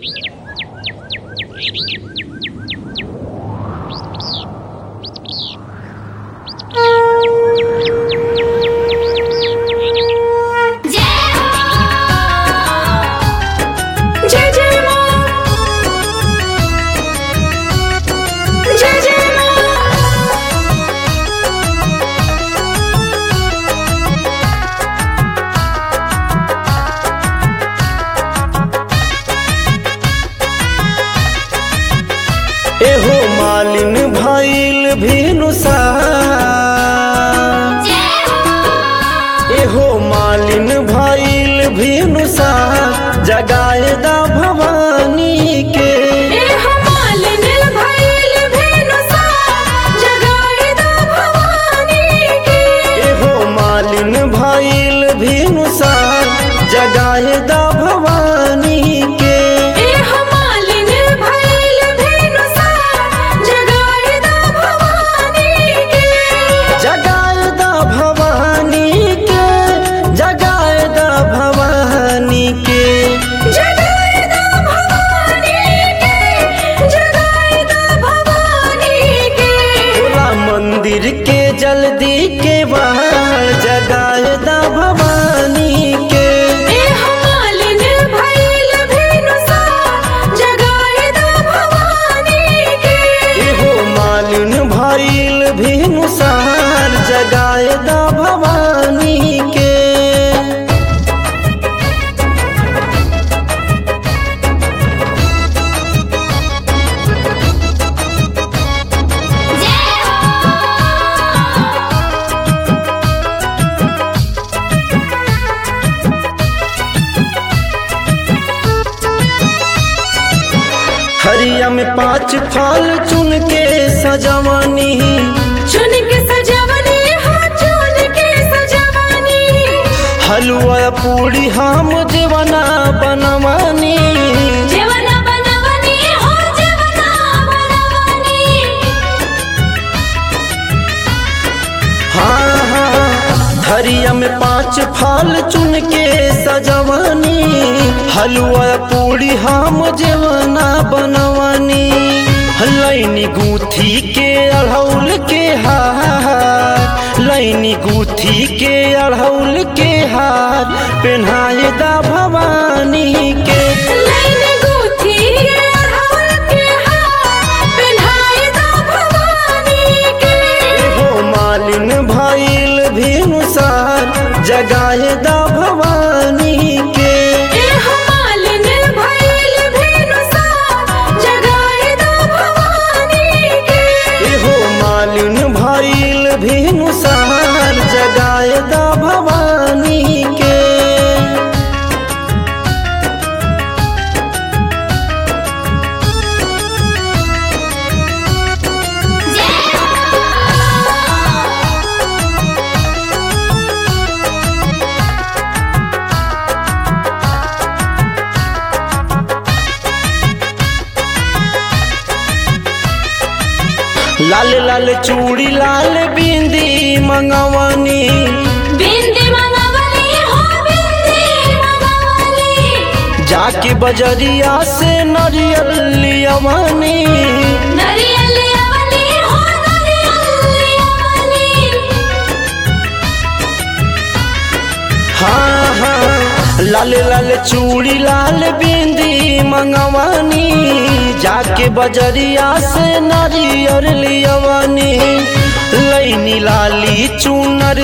जय जय माँ जय जय माँ एहो मालिन भइल भेनुसा एहो मालिन भइल भेनुसा जगाए दा भवानी के ए हमालिन भइल भेनुसा जगाए दा भवानी के एहो मालिन भइल भेनुसा जगाए दा भवानी के ए हमालिन भइल भेनुसा जगाए दा भवानी के जगाए दा भवानी के जगाए दा भवानी के जगाए दा भवानी के जगाए दा भवानी के भोला मंदिर के जल्दी के बाहर जगाए दा भवानी के ए हमालिन भइल भेनुसा जगाए दा भवानी के एहो मालिन भइल भेनुसार जगाए दा भवानी के हरिया में पांच फल चुन के सजवनी चुन के सजवनी हो चुन के सजवनी हलुआ पूरी हम जीवना बनवनी जीवना बनवनी हो जीवना बनवनी हाँ हाँ हरिया में पांच फल चुन के सजवनी हलुआ पूरी हम जेवना बनवनी लैनी गूथी के अढ़ौल के हार लैनी गूथी के अढ़ौल के हार पेन्हाए दा भवानी के लाइन गुथी अड़हुल के हार पिन्हाए दा भवानी के हो मालिन भइल भेनुसार जगाए दा भवानी के ए हमालिन भइल भेनुसा जगाए दा भवानी के एहो मालिन भइल भेनुसार जगाए दा भवानी के लाल लाल चूड़ी लाल बिंदी मंगवनी बिंदी मंगवली हो बिंदी मंगवली जाके बजरिया से नरियल लियवनी नरियल अवली हो नरियल अवली हाँ हाँ लाल लाल चूड़ी लाल बिंदी मंगवनी जाके बजरिया से नारियर लियवनी लैनी लाली चूनर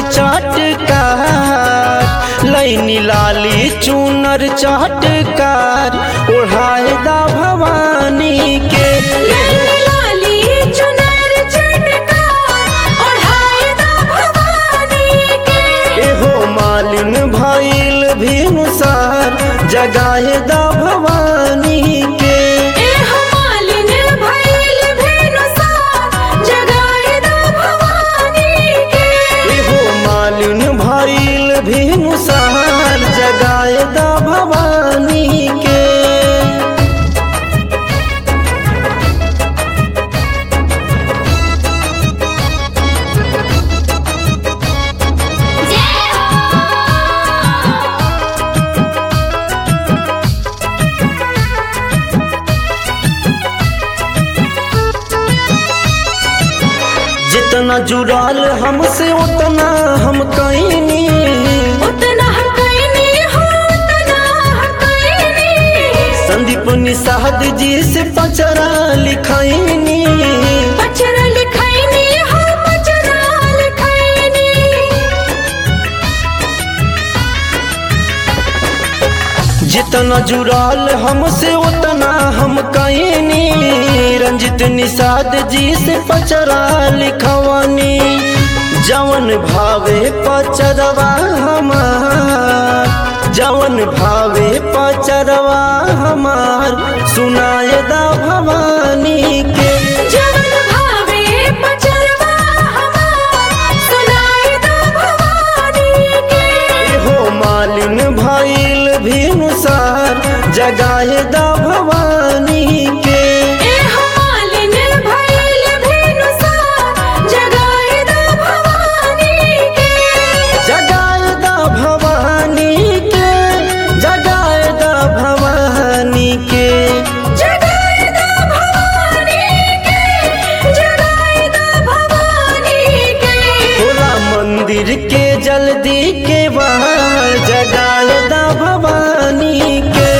चाटकार लैनी लाली चूनर चाटकार ओढ़ाए दा भवानी के लाली चुनर चटका ओढ़ाए दा भवानी के एहो मालिन भइल भेनुसार जगाए दा भवानी के ए हमालिन भइल भेनुसा जगाए दा भवानी के एहो मालिन भइल भेनुसार जगाए दा भवानी के जितना जुड़ाल हमसे उतना हम कईनी उतना हकैनी हो उतना हकैनी संदीप निषाद जी से पचरा लिखैनी पचरा लिखैनी हो पचरा लिखैनी जितना जुड़ाल हमसे उतना हम कईनी रंजित निषाद जी से पचरा लिखवानी जवन भावे पचरवा हमार जवन भावे पचरवा हमार सुनाए दा भवानी के जवन भावे पचरवा हमार सुनाई दो भवानी के हो मालिन भइल भिनुसार जगाए दा भवानी के ए मालिन भइल भेनुसार जगाए दो भवानी के जगाए दा भवानी के जगाए दा भवानी के जगाए दो भवानी के जगाए दो भवानी के होला मंदिर के जल्दी के बाहर जगाए दा भवानी के